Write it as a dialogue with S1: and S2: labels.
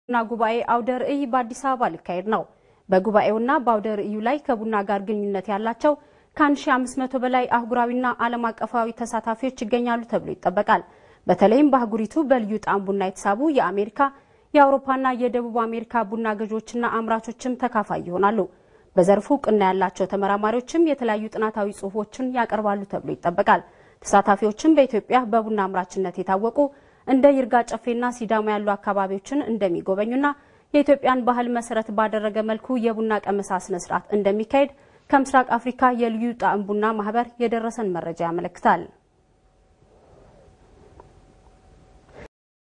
S1: ና ጉባኤ አውደ ርዕይ በአዲስ አበባ ሊካሄድ ነው። በጉባኤውና በአውደ ርዕዩ ላይ ከቡና ጋር ግንኙነት ያላቸው ከ1500 በላይ አህጉራዊና ዓለም አቀፋዊ ተሳታፊዎች ይገኛሉ ተብሎ ይጠበቃል። በተለይም በአህጉሪቱ በልዩ ጣዕም ቡና የተሳቡ የአሜሪካ የአውሮፓና የደቡብ አሜሪካ ቡና ገዢዎችና አምራቾችም ተካፋይ ይሆናሉ። በዘርፉ እውቅና ያላቸው ተመራማሪዎችም የተለያዩ ጥናታዊ ጽሑፎችን ያቀርባሉ ተብሎ ይጠበቃል። ተሳታፊዎችም በኢትዮጵያ በቡና አምራችነት የታወቁ እንደ ይርጋ ጨፌና ሲዳማ ያሉ አካባቢዎችን እንደሚጎበኙና የኢትዮጵያን ባህል መሰረት ባደረገ መልኩ የቡና ቀመሳ ስነ ስርዓት እንደሚካሄድ ከምስራቅ አፍሪካ የልዩ ጣዕም ቡና ማህበር የደረሰን መረጃ ያመለክታል።